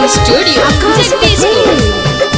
Studio Jagdishpur.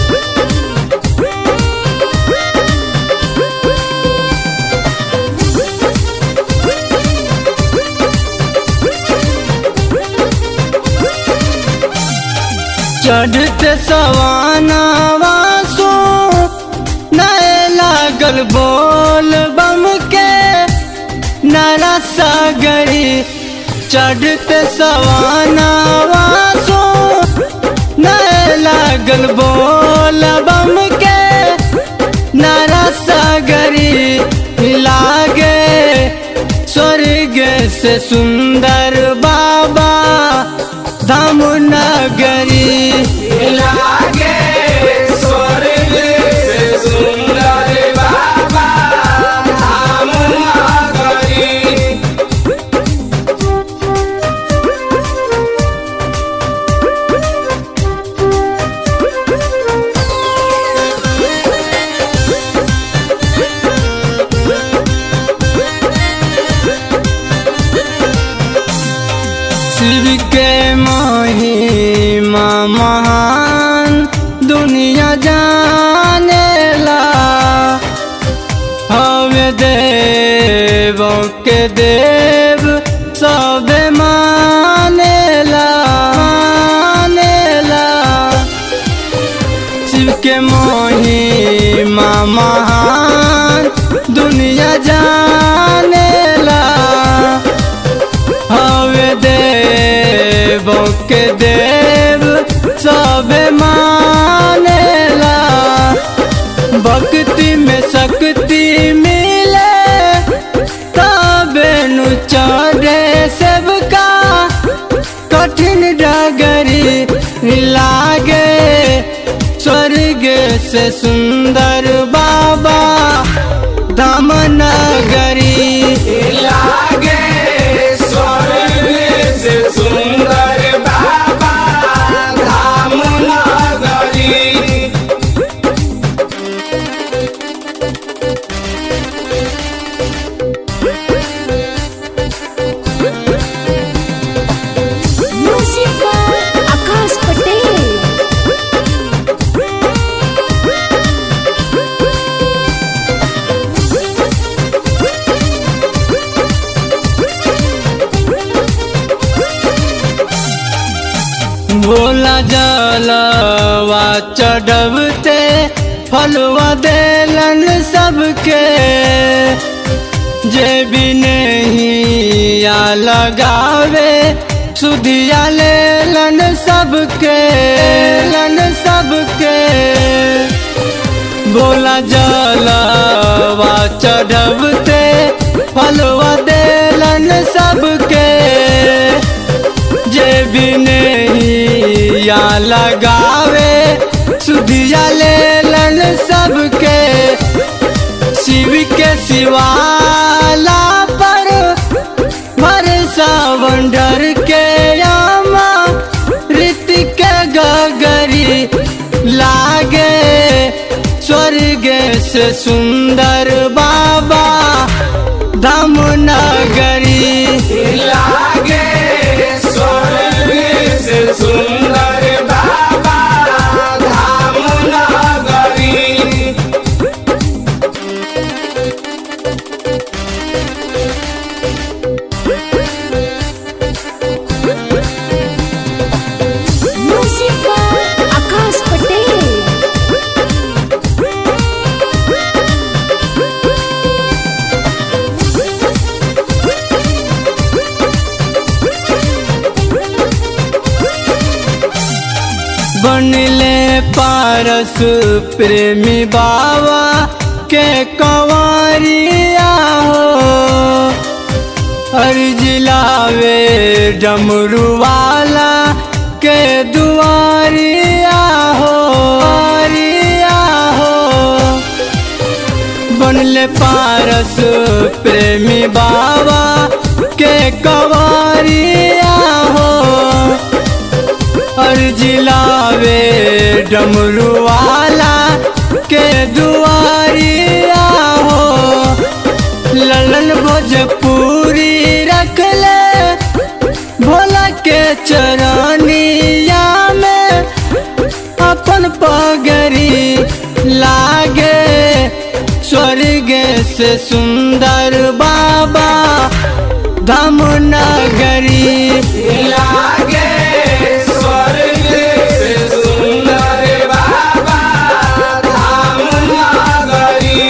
चढ़ते सवानावा सो नए लागल बोल बम के नरा सागरी चढ़ते सवानावा सो नए लागल बोल बम के नरा सागरी लागे स्वर्ग से सुंदर बाबा धाम नगरी लागे स्वर्ग से सुंदर बाबा धाम नगरी शिव के महिमा महान दुनिया जानेला हवे देव के देव सब मानेला मानेला शिव के महिमा महान दुनिया जानेला हवे देव के देव सब मानेला भक्ति में शक्ति मिले तबे नु चढ़े सबका कठिन डगरी लागे स्वर्ग से सुंदर बाबा धाम नगरी लागे स्वर्ग से सुंदर बाबा धाम नगरी Music by Akash Patel. Bhola जलवा चढ़बते फलवा देलन सबके जे भी नहीं या लगावे सुधिया लेलन सबके लन सबके बोला जलवा चढ़बते फलवा देलन सबके जे भी नहीं या लगावे सुधिया लेलन सबके शिव के शिवाला पर भरसा वंडर के यामा ऋतिक गगरी लागे स्वर्ग से सुंदर बाबा धाम नगरी लागे स्वर्ग से सुंदर बाबा धाम नगरी Music by Akash Patel. बनले पारस प्रेमी बाबा के कंवरिया हो हर जिलावे डमरू वाला के दुआरिया हो दुआरिया हो बनले पारस प्रेमी बाबा के कंवरिया हो हर जिलावे डमरू वाला के दुआरिया हो ललन भोजपुरी रख ले भोला के चरनिया में अपन पगरी लागे स्वर्ग से सुंदर बाबा धाम नगरी लागे स्वर्ग से सुंदर बाबा धाम नगरी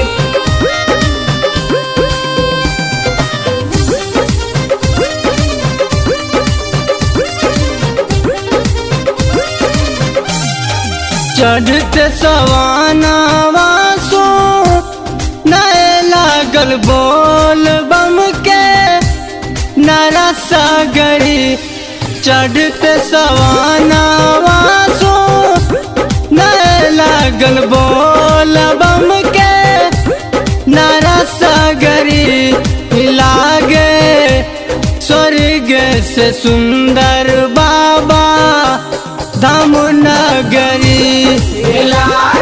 चढ़ते सवानावा सो नए लागल बोल बम के नरा सागरी चढ़ते सवानावा सो नए लागल बोल बम के नरा सागरी लागे स्वर्ग से सुंदर बाबा धाम नगरी लागे